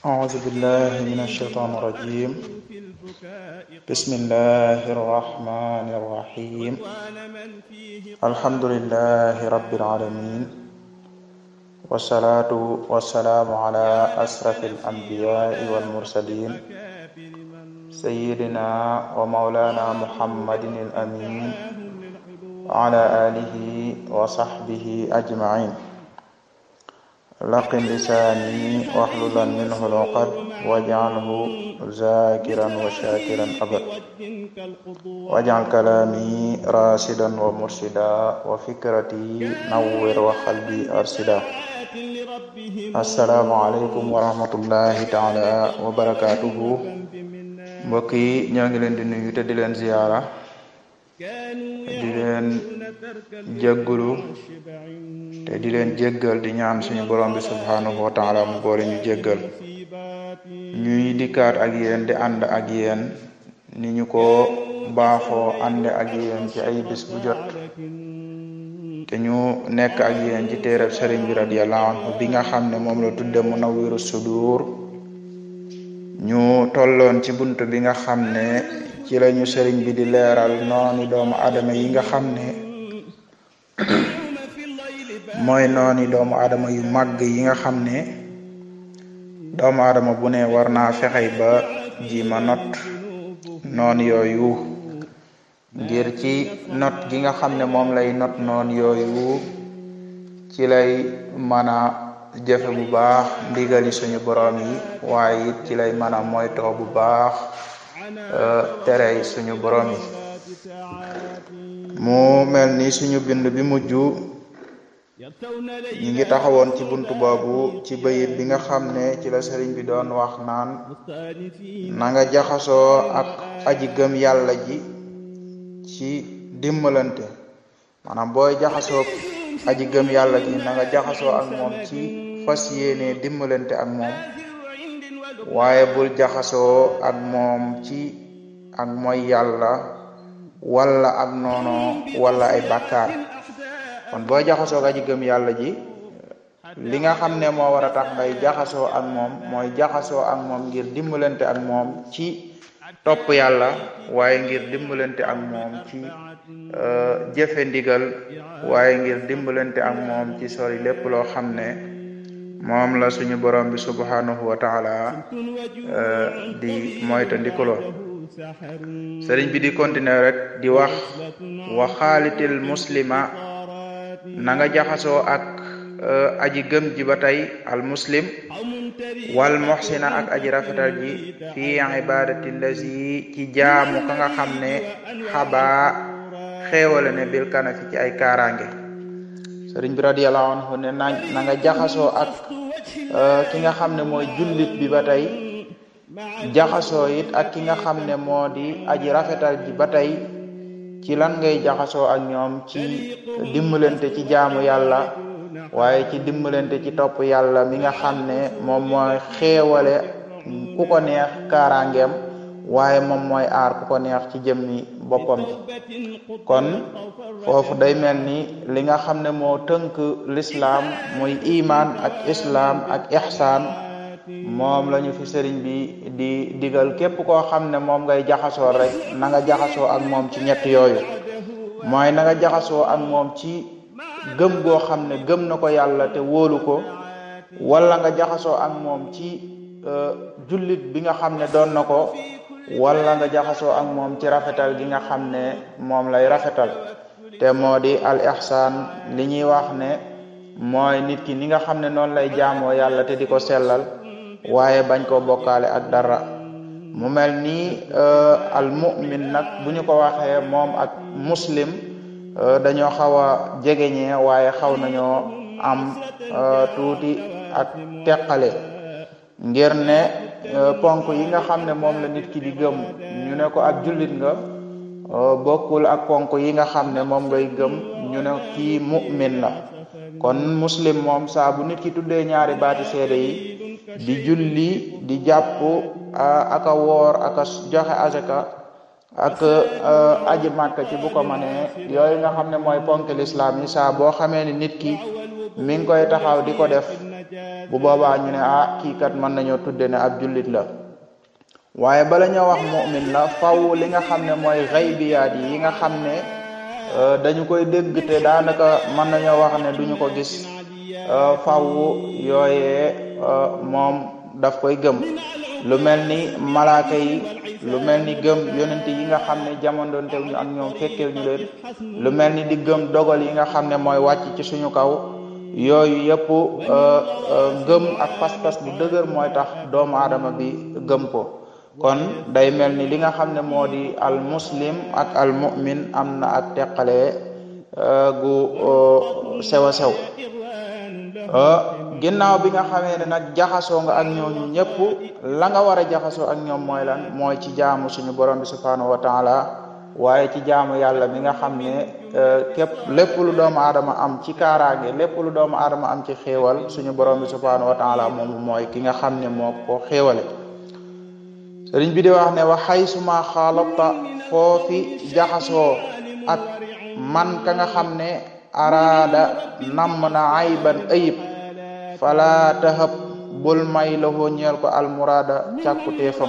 أعوذ بالله من الشيطان الرجيم بسم الله الرحمن الرحيم الحمد لله رب العالمين والصلاة والسلام على أشرف الأنبياء والمرسلين سيدنا ومولانا محمد الأمين وعلى آله وصحبه أجمعين laqin lisaani waxlulan minhu luqad waj'alhu zakiran wa shakiran abad waj'al kalami rasidan wa mursida wa fikrati nawwir wa qalbi arsida assalaamu aleykum wa rahmatullahi taala wa barakatuhu mbokk yi ñoo ngi leen di nuyu te di leen ziyaara di leen jéggulu te di leen jéggal di ñaan suñu borom bi subhanahu wa taala mu boole ñu jéggal ñuy dikkaat ak yéen di ànd ak yéen ni ñu ko baaxoo ànde ak yéen ci ay bis bu jot te ñu nekk ak yéen ci téereb sëriñ bi radiyallahu anhu bi nga xam ne moom la tudde Munawwiru Sudur ñu tolloon ci bunt bi nga xam ne ci lañu sëriñ bi di leeral nooni doomu adama yi nga xam ne mooy nooni doomu adama yu màgg yi nga xam ne doomu adama bu ne war naa fexey ba jima not noon yooyu ngir ci not gi nga xam ne moom lay not noon yooyu ci lay mën a jëfe bu baax ndigali suñu borom yi waaye it ci lay mën a moytoo bu baax terey suñu borom yi mu mel ni suñu bind bi mujj ñi ngi taxawoon ci buntu boobu ci bayit bi nga xam ne ci la sëriñ bi doon wax naan na nga jaxasoo ak aji gëm yàlla ji ci dimbalante maanaam booy jaxasoo aji gëm yàlla ji na nga jaxasoo ak moom ci fas yéene dimbalante ak moom waaye bul jaxasoo ak moom ci ak mooy yàlla wala ak noono wala ay bàkkaar kon booy jaxasoo ak aji gëm yàlla ji li nga xam ne moo war a tax ngay jaxasoo ak moom mooy jaxasoo ak moom ngir dimbalante ak moom ci topp yàlla waaye ngir dimbalante ak moom ci jëfe ndigal waaye ngir dimbalante ak moom ci sori lépp loo xam ne moom la suñu borom bi subhanahu wa taala di moytandikuloo sëriñ bi di continuer rek di wax wa xaalitil muslima na nga jaxasoo ak aji gëm ji ba tey al muslim wal muhsina ak aji rafetal ji fi ibadati lazi ci jaamu ka nga xam ne xabaa xéewale ne bil kana fi ci ay kaaraange sëriñ bi radiyallahu anhu ne na na nga jaxasoo ak ki nga xam ne mooy jullit bi ba tey jaxasoo it ak ki nga xam ne moo di aji rafetal ji ba tey ci lan ngay jaxasoo ak ñoom ci dimbalante ci jaamu yàlla waaye ci dimbalante ci topp yàlla mi nga xam ne moom mooy xéewale ku ko neex kaaraangeem waaye moom mooy aar ku ko neex ci jëmmi boppam ji kon foofu day mel ni li nga xam ne moo tënk lislaam muy iman ak islaam ak ihsaan moom lañu fi sëriñ bi di digal képp koo xam ne moom ngay jaxasoo rek na nga jaxasoo ak moom ci ñett yooyu mooy na nga jaxasoo ak moom ci gëm goo xam ne gëm na ko yàlla te wóolu ko wala nga jaxasoo ak moom ci jullit bi nga xam ne doon na ko wala nga jaxasoo ak moom ci rafetal gi nga xam ne moom lay rafetal te moo di al ihsaan li ñuy wax ne mooy nit ki ni nga xam ne noonu lay jaamoo yàlla te di ko sellal waaye bañ koo bokkaale ak dara mu mel ni al mu'min nag bu ñu ko waxee moom ak muslim dañoo xaw a jegeñee waaye xaw nañoo am tuuti ak teqale ngir ne ponk yi nga xam ne moom la nit ki di gëm ñu ne ko ak jullit nga bokkul ak ponk yi nga xam ne moom ngay gëm ñu ne kii mu'min la kon muslim moom saa bu nit ki tuddee ñaari baati seede yi di julli di jàpp aka woor aka joxe azaka ak aji màkk ci bu ko manee yooyu nga xam ne mooy ponk lislaam yi saa boo xamee ni nit ki mi ngi koy taxaw di ko def bu boobaa ñu ne ah kii kat mën nañoo tudde ne ab jullit la waaye bala ñoo wax mu'min la faw li nga xam ne mooy xaybiyaat yi nga xam ne dañu koy dégg te daanaka mën nañoo wax ne duñu ko gis faw yooyee moom daf koy gëm lu mel ni malaaka yi lu mel ni gëm yonent yi nga xam ne jamondoonte ñu ak ñoom fekkee ñu leen lu mel ni di gëm dogal yi nga xam ne mooy wàcc ci suñu kaw yooyu yëpp gëm ak pas-pas bu dëgër mooy tax doomu aadama bi gëm ko kon day mel ni li nga xam ne moo di al muslim ak al mu'min am na ak teqale gu sew a sew ginnaaw bi nga xamee ne nag jaxasoo nga ak ñooñu ñëpp la nga war a jaxasoo ak ñoom mooy lan mooy ci jaamu suñu borom bi subhanahu wa taala waaye ci jaamu yàlla mi nga xam ne képp lépp lu doomu aadama am ci kaaraange lépp lu doomu aadama am ci xéewal suñu borom bi subhanahu wa taala moomu mooy ki nga xam ne moo ko xéewale sëriñ bi di wax ne wa xaysuma xaalata foofi jaxasoo ak man ka nga xam ne araada namm na ayban ayib fala tahab bul may lahoo ñeel ko almurada càkkuteefam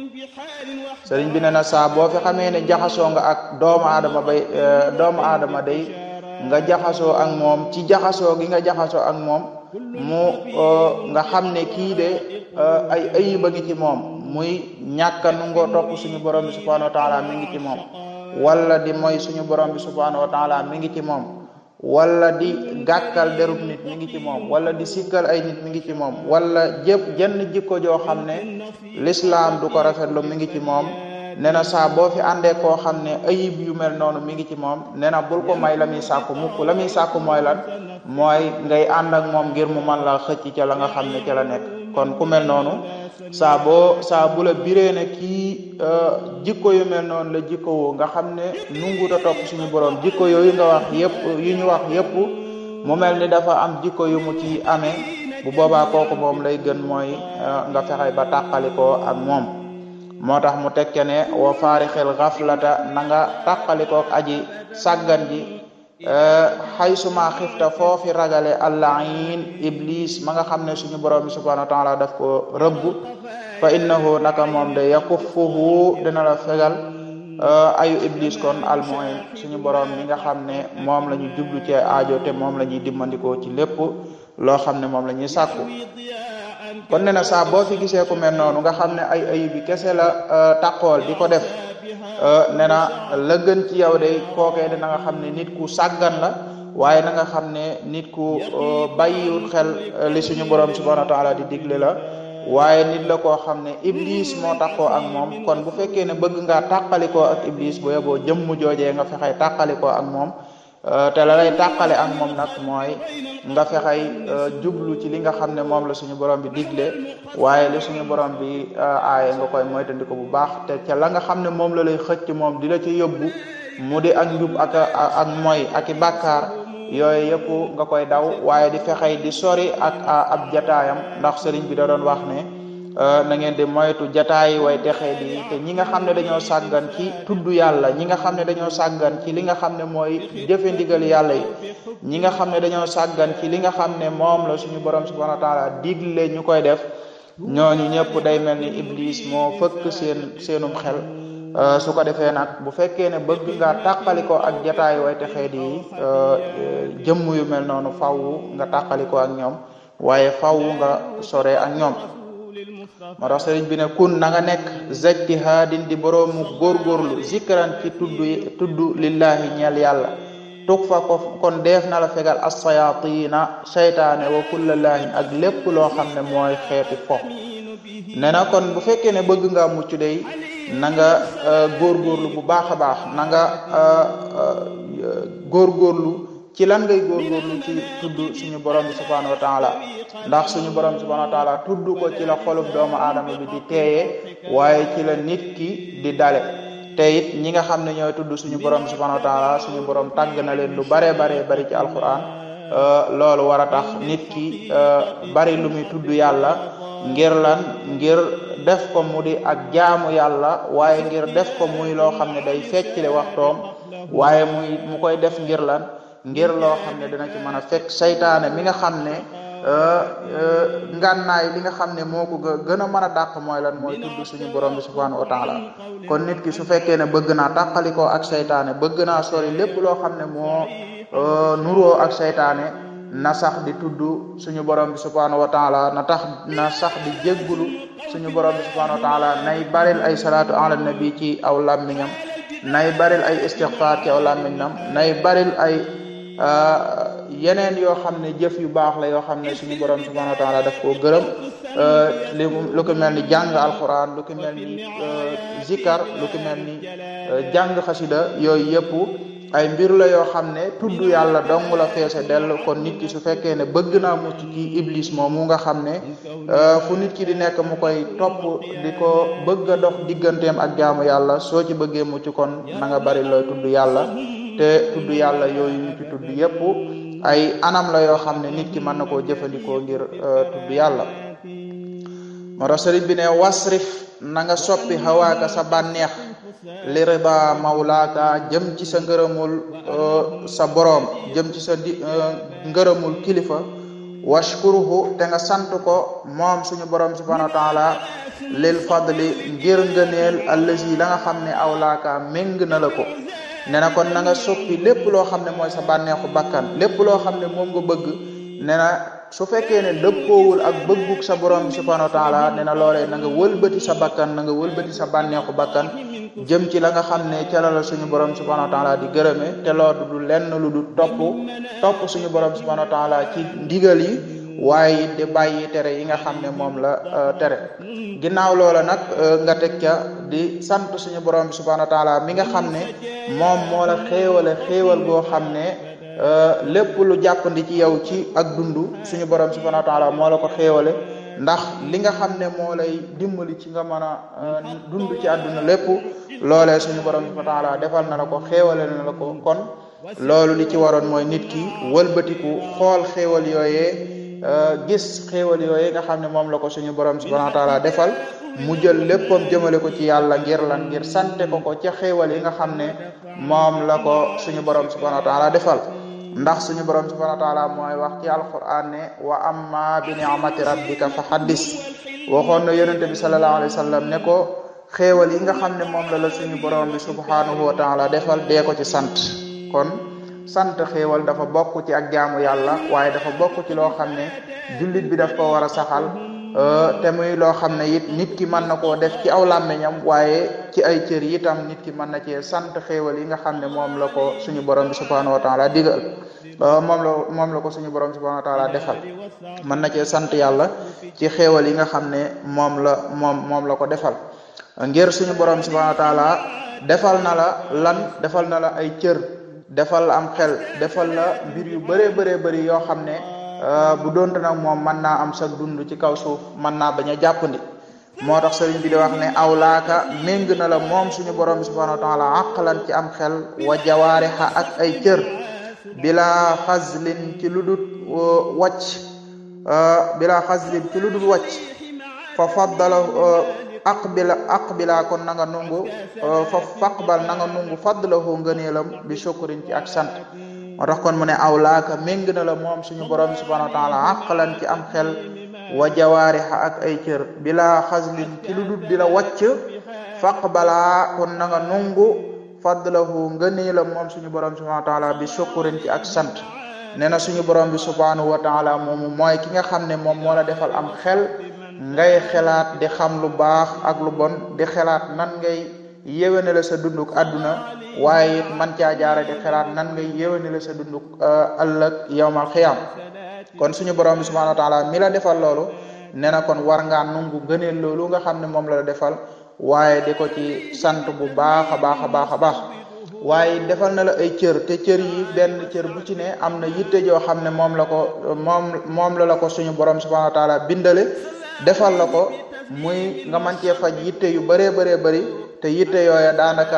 sëriñ bi ne na saa boo fi xamee ne jaxasoo nga ak doomu aadama bay doomu aadama day nga jaxasoo ak moom ci jaxasoo gi nga jaxasoo ak moom mu nga xam ne kii de ay ayiba ngi ci moom muy ñàkka nungoo topp suñu borom bi subhanahu wa taala mi ngi ci moom wala di mooy suñu borom bi subhanahu wa taala mi ngi ci moom wala di gàkkal derub nit mi ngi ci moom wala di sikkal ay nit mi ngi ci moom wala jëpp jenn jikko joo xam ne lislaam du ko rafetlu mi ngi ci moom nee na saa boo fi àndee koo xam ne ayib yu mel noonu mi ngi ci moom nee na bul ko may la muy sàkku mukk la muy sàkku mooy lan mooy ngay ànd ak moom ngir mu man la xëcc ca la nga xam ne ca la nekk kon ku mel noonu saa boo saa bu la biree ne kii jikko yu mel noonu la jikko woo nga xam ne nunguta topp suñu borom jikko yooyu nga wax yëpp yu ñu wax yëpp mu mel ni dafa am jikko yu mu ci amee bu boobaa kooku moom lay gën mooy nga fexe ba tàqalikoo ak moom moo tax mu tekke ne wa faarixil xaflata na nga tàqalikook aji sàggan ji xaysuma xifta foofi ragale allahin iblis ma nga xam ne suñu borom bi subhanahu wa taala daf ko rëbb fa innahu naka moom de yakuffuhu dina la fegal ayu iblis kon almoin suñu borom mi nga xam ne moom la ñu jublu ci aajo te moom la ñuy dimmandikoo ci lépp loo xam ne moom la ñuy sàkku kon ne na saa boo fi gisee ku mel noonu nga xam ne ay ayu bi kese la taqool di ko def ne na la gën ci yow de kookee de na nga xam ne nit ku sàggan la waaye na nga xam ne nit ku bàyyiwul xel li suñu borom subhanahu wa taala di digle la waaye nit la koo xam ne iblis moo taxoo ak moom kon bu fekkee ne bëgg ngaa tàqalikoo ak iblis bu yeboo jëmm joojee nga fexey tàqalikoo ak moom te la lay tàqale ak moom nag mooy nga fexey jublu ci li nga xam ne moom la suñu borom bi digle waaye li suñu borom bi aaye nga koy moytandiko bu baax te ca la nga xam ne moom la lay xëcc moom di la ci yóbbu mu di ak njub ak ak moy ak i bàkkaar yooyu yëpp nga koy daw waaye di fexey di sori ak ab jataayam ndax sëriñ bi da doon wax ne na ngeen di moytu jataay way texee di te ñi nga xam ne dañoo sàggan ci tudd yàlla ñi nga xam ne dañoo sàggan ci li nga xam ne mooy jëfe ndigal yàlla yi ñi nga xam ne dañoo sàggan ci li nga xam ne moom la suñu borom subhanahu wa taala digle ñu koy def ñooñu ñëpp day mel ni iblis moo fëkk seen seenum xel su ko defee nag bu fekkee ne bëgg nga tàqalikoo ak jataay way texee di jëmm yu mel noonu faw nga tàqalikoo ak ñoom waaye faw nga sore ak ñoom moo tax sëriñ bi ne kun na nga nekk zajtihaadin di boroomu góorgóorlu zikran ci tudd tudd lillahi ñeel yàlla tug fa ko kon deef na la fegal assayatina seytaane wa kulla laahin ak lépp loo xam ne mooy xeeti fo ne na kon bu fekkee ne bëgg nga mucc day na nga góorgóorlu bu baax a baax na nga góorgóorlu ci lan ngay góorgóorlu ci tudd suñu borom bi subhanahu wa taala ndax suñu borom bi subhanahu wa taala tudd ko ci la xolub doomu aadama bi di teeye waaye ci la nit ki di dale te it ñi nga xam ne ñooy tudd suñu borom bi subhanahu wa taala suñu borom tàgg na leen lu baree baree bari ci alquran loolu war a tax nit ki bari lu muy tudd yàlla ngir lan ngir def ko mu di ak jaamu yàlla waaye ngir def ko muy loo xam ne day feccile waxtoom waaye muy mu koy def ngir lan ngir loo xam ne dina ci mën a fekk saytaane mi nga xam ne ngànnaay li nga xam ne moo ko gën a mën a dàq mooy lan mooy tudd suñu borom bi subhanahu wa taala kon nit ki su fekkee ne bëgg naa tàqalikoo ak saytaane bëgg naa sori lépp loo xam ne moo nuroo ak saytaane na sax di tudd suñu borom bi subhanahu wa taala na tax na sax di jéggulu suñu borom bi subhanahu wa taala nay baril ay salaatu ala nabi ci aw làmmiñam nay baril ay istighfar ci aw làmmiñam nay baril ay yeneen yoo xam ne jëf yu baax la yoo xam ne suñu borom subhanahu wa taala daf koo gërëm li lu ko mel ni jàng alquran lu ko mel ni zikar lu ko mel ni jàng xasida yooyu yëpp ay mbir la yoo xam ne tudd yàlla dong la feese dell kon nit ki su fekkee ne bëgg naa mucc ci iblis moomu nga xam ne fu nit ki di nekk mu koy topp di ko bëgg a dox digganteem ak jaamu yàlla soo ci bëggee mucc kon na nga bari looy tudd yàlla te tudd yàlla yooyu ñu ci tudd yépp ay anam la yoo xam ne nit ki mën na koo jëfandikoo ngir tudd yàlla moo tax sëriñ bi ne wasrif na nga soppi xawaaka sa bànneex li rida mawlaaka jëm ci sa ngërëmul sa boroom jëm ci sa di ngërëmul kilifa washkuruhu te nga sant ko moom suñu boroom subhanahu wa taala lil fadli ngir ngëneel allazi la nga xam ne awlaaka méng na la ko ne na kon na nga soppi lépp loo xam ne mooy sa bànneexu bakkan lépp loo xam ne moom nga bëgg ne na su fekkee ne dëppoowul ak bëggug sa borom bi subhanahu wa taala ne na loolee na nga wëlbati sa bakkan na nga wëlbati sa bànneexu bakkan jëm ci la nga xam ne ca la la suñu borom subhanahu wa taala di gërëme te loolu du lenn lu du topp topp suñu borom subhanahu wa taala ci ndigal yi waaye it di bàyyi tere yi nga xam ne moom la tere ginnaaw loola nag nga teg ca di sant suñu borom bi subhanahu wa taala mi nga xam ne moom moo la xéewale xéewal goo xam ne lépp lu jàppandi ci yow ci ak dund suñu borom subhanahu wa taala moo la ko xéewale ndax li nga xam ne moo lay dimbali ci nga mën a dund ci àdduna lépp loolee suñu borom subhanahu wa taala defal na la ko xéewale na la ko kon loolu li ci waroon mooy nit ki wëlbatiku xool xéewal yooyee gis xéewal yooyu nga xam ne moom la ko suñu borom subhanahu wa taala defal mu jël léppam jëmale ko ci yàlla ngir lan ngir sante ko ko ca xéewal yi nga xam ne moom la ko suñu borom subhanahu wa taala defal ndax suñu borom subhanahu wa taala mooy wax ci alquran ne wa amma bi ni'mati rabbika fa haddis waxoon na yonente bi sallallahu alayhi wa sallam ne ko xéewal yi nga xam ne moom la la suñu borom bi subhanahu wa taala defal dee ko ci sant kon sant xéewal dafa bokk ci ak jaamu yàlla waaye dafa bokk ci loo xam ne jullit bi daf ko war a saxal te muy loo xam ne it nit ki mën na koo def ci aw làmmiñam waaye ci ay cër yi itam nit ki mën na cee sant xéewal yi nga xam ne moom la ko suñu borom bi subhanahu wa taala digal moom la moom la ko suñu borom bi subhanahu wa taala defal mën na cee sant yàlla ci xéewal yi nga xam ne moom la moom moom la ko defal ngir suñu borom bi subhanahu wa taala defal na la lan defal na la ay cër defal la am xel defal la mbir yu bëree bëree bëri yoo xam ne bu doonte nag moom mën naa am sa dund ci kaw suuf mën naa bañ a jàppandi moo tax sëriñ bi di wax ne awlaaka méng na la moom suñu borom bi subhanahu wa taala aqlan ci am xel wa jawaarixa ak ay cër bila xaslin ci lu dul wàcc bila xaslin ci lu dul wàcc fa faddala aqbila aqbila kon na nga nungu fa faqbal na nga nungu fadlahu ngëneelam bi shukrin ci ak sant moo tax kon mu ne awlaaka méng na la moom suñu borom subhanahu wa taala aqlan ci am xel wa jawaarixa ak ay cër bila xaslin ci lu dul di la wàcc faqbala kon na nga nungu fadlahu ngëneelam moom suñu borom subhanahu wa taala bi shukrin ci ak sant nee na suñu borom bi subhanahu wa taala moomu mooy ki nga xam ne moom moo la defal am xel ngay xelaat di xam lu baax ak lu bon di xelaat nan ngay yéwénale sa dunduk àdduna waaye it man caa jaare di xelaat nan ngay yéwénale sa dunduk ëllëg yawmal xiyam kon suñu borom bi subhanahu wa taala mi la defal loolu nee na kon war ngaa nungu gëneel loolu nga xam ne moom la la defal waaye di ko ci sant bu baax a baax a baax a baax waaye defal na la ay cër te cër yi benn cër bu ci ne am na yitte joo xam ne moom la ko moom moom la la ko suñu borom subhanahu wa taala bindale defal la ko muy nga man cee faj yitte yu bëree bëree bëri te yitte yooya daanaka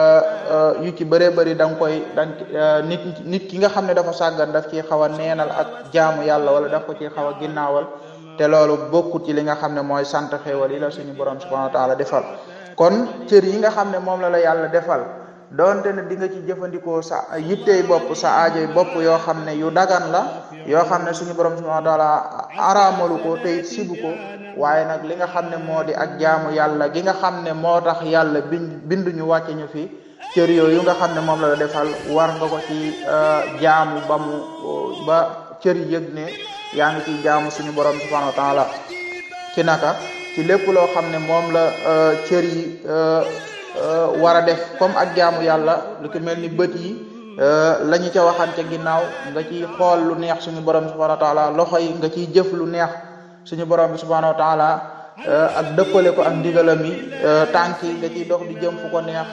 yu ci bëree bëri da nga koy da nit nit ki nga xam ne dafa sàggan daf ci xaw a neenal ak jaamu yàlla wala daf ko ci xaw a ginnaawal te loolu bokkut ci li nga xam ne mooy sant xéewal yi la suñu borom subhanahu wa taala defal kon cër yi nga xam ne moom la la yàlla defal doonte ne di nga ci jëfandikoo sa yittey bopp sa aajoy bopp yoo xam ne yu dagan la yoo xam ne suñu borom subhanahu wa taala araamalu ko te it sibu ko waaye nag li nga xam ne moo di ak jaamu yàlla gi nga xam ne moo tax yàlla bind binduñu wàcce ñu fi cër yooyu nga xam ne moom la la defal war nga ko ci jaamu ba mu ba cër yëg ne yaa ngi ciy jaamu suñu borom subhanahu wa taala ci naka ci lépp loo xam ne moom la cër yi war a def comme ak jaamu yàlla lu ko mel ni bët yi la ñu ca waxan ca ginnaaw nga ciy xool lu neex suñu borom bi subhanahu wa taala loxo yi nga ciy jëf lu neex suñu borom bi subhanahu wa taala ak dëppale ko ak ndigalam yi tànk yi nga ciy dox di jëm fu ko neex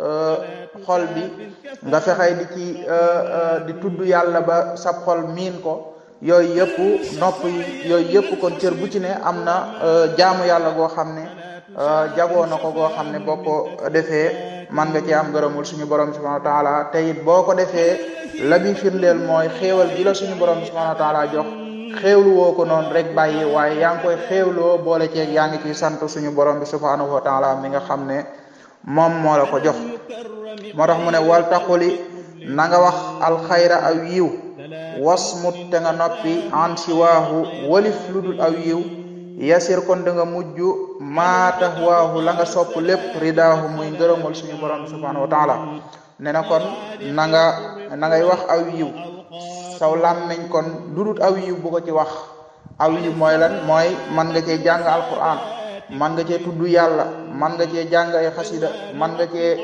xol bi nga fexey di ci di tudd yàlla ba sab xol miin ko yooyu yëpp nopp yi yooyu yëpp kon cër bu ci ne am na jaamu yàlla goo xam ne jagoo na ko goo xam ne boo ko defee man nga ci am ngërëmul suñu borom subhanahu wa taala te it boo ko defee la bi firndeel mooy xéewal gi la suñu borom subhanahu wa taala jox xéewlu woo ko noonu rek bàyyi waaye yaa ngi koy xéewloo boole ceeg yaa ngi ciy sant suñu borom bi subhanahu wa taala mi nga xam ne moom moo la ko jox moo tax mu ne wal taquli na nga wax alxayra aw yiw wasmut te nga noppi an siwaahu walif ludul aw yiw yasir kon da nga mujj maatax waahu la nga sopp lépp ridaahu muy ngërëmal suñu borom subhanahu wa taala ne na kon na nga na ngay wax aw yiw saw làmmiñ kon dudut aw yiw bu ko ci wax aw yiw mooy lan mooy man nga cee jàng alquran man nga cee tudd yàlla man nga cee jàng ay xasida man nga cee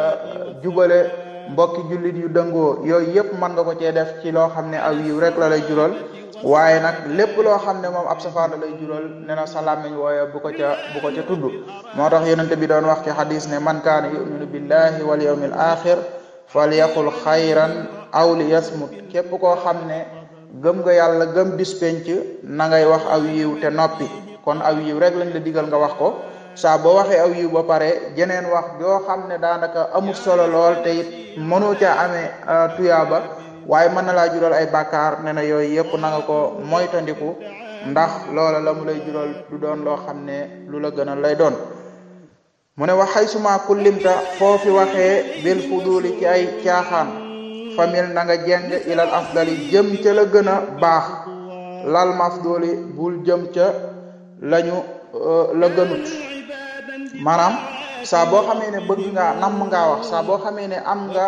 jubale mbokki jullit yu dëngoo yooyu yëpp mën nga ko cee def ci loo xam ne aw yiw rek la lay jural waaye nag lépp loo xam ne moom ab safaan la lay jural ne na sa làmmiñ wooye bu ko ca bu ko ca tudd moo tax yonente bi doon wax ci xadis ne man kaana yuminu billahi wal yawmil axir falyaqul xayran aw li yasmut képp koo xam ne gëm nga yàlla gëm bis penc na ngay wax aw yiw te noppi kon aw yiw rek lañ la digal nga wax ko saa boo waxee aw yiw ba pare jeneen wax joo xam ne daanaka amul solo lool te it mënoo caa amee tuyaaba waaye mën na laa jural ay bàkkaar ne na yooyu yëpp na nga ko moytandiku ndax loola la mu lay jural du doon loo xam ne lu la gënal lay doon mu ne wax xay suma kullimta foofi waxee bil fuduli ci ay caaxaan famil na nga jeng ilal afdali jëm ca la gën a baax lal mafduli bul jëm ca lañu la gënut maanaam saa boo xamee ne bëgg nga namm ngaa wax saa boo xamee ne am nga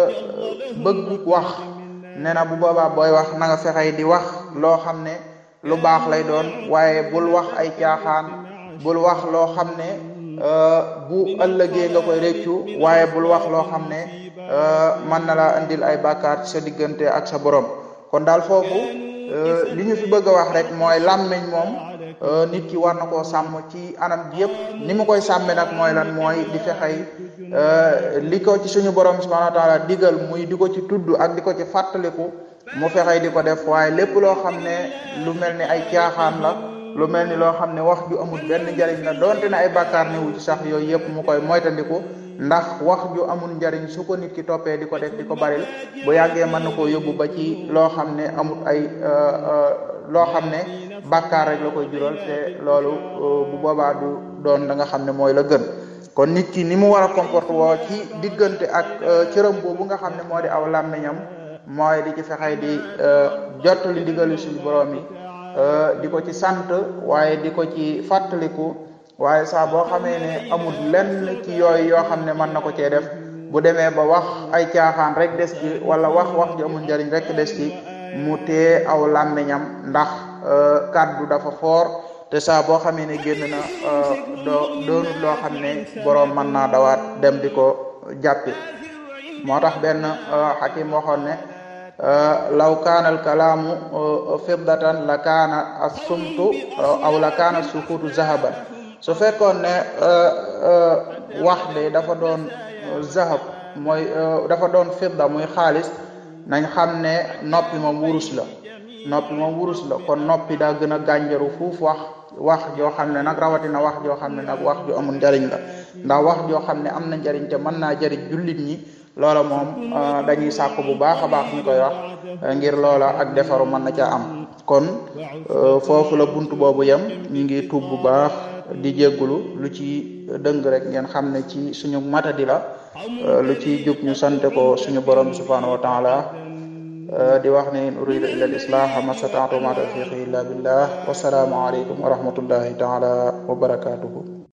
bëgg wax nee na bu boobaa booy wax na nga fexey di wax loo xam ne lu baax lay doon waaye bul wax ay caaxaan bul wax loo xam ne bu ëllëgee nga koy réccu waaye bul wax loo xam ne mën na laa indil ay bàkkaar ci sa diggante ak sa borom kon daal foofu li ñu fi bëgg a wax rek mooy làmmiñ moom nit ki war na koo sàmm ci anam gi yëpp ni mu koy sàmme nag mooy lan mooy di fexey li ko ci suñu borom subhanahu wa taala digal muy di ko ci tudd ak di ko ci fàttaliku mu fexey di ko def waaye lépp loo xam ne lu mel ni ay caaxaan la lu mel ni loo xam ne wax ju amul benn njariñ la donte ne ay bàkkaar ne wu ci sax yooyu yëpp mu koy moytandiku ndax wax ju amul njariñ su ko nit ki toppee di ko def di ko baril bu yàggee mën na koo yóbbu ba ci loo xam ne amul ay loo xam ne bàkkaar rek la koy jural te loolu bu boobaa du doon da nga xam ne mooy la gën kon nit ki ni mu war a comporte woo ci diggante ak cëram boobu nga xam ne moo di aw làmmiñam mooy di ci fexey di jottali ndigali suñu borom yi di ko ci sant waaye di ko ci fàttaliku waaye saa boo xamee ne amul lenn ci yooyu yoo xam ne mën na ko cee def bu demee ba wax ay caaxaan rek des ci wala wax wax ji amul njariñ rek des ci mu tee aw làmmiñam ndax kàddu dafa foor te saa boo xamee ne génn na doo doonut loo xam ne boroom mën naa dawaat dem di ko jàppi moo tax benn xakim waxoon ne law kaana al kalaamu fiddatan la kaana as-sumtu aw la kaana sukutu zahaban su fekkoon ne wax de dafa doon zahab mooy dafa doon fidda muy xaalis nañ xam ne noppi moom wurus la noppi moom wurus la kon noppi daa gën a gànjaru fuuf wax wax joo xam ne nag rawatina wax joo xam ne nag wax ju amul njariñ la ndax wax joo xam ne am na njariñ te mën naa jariñ jullit ñi loola moom dañuy sàkk bu baax a baax ñu koy wax ngir loola ak defaru mën na caa am kon foofu la bunt boobu yem ñu ngi tuub bu baax di jéggulu lu ci dëng rek ngeen xam ne ci suñu matadi la lu ci jub ñu sante ko suñu borom subhanahu wa taala di wax ne in uridu illa al islaha ma stata'tu ma tawfiqi illa billah wasalaamu aleykum wa rahmatullahi taala wa barakatuhu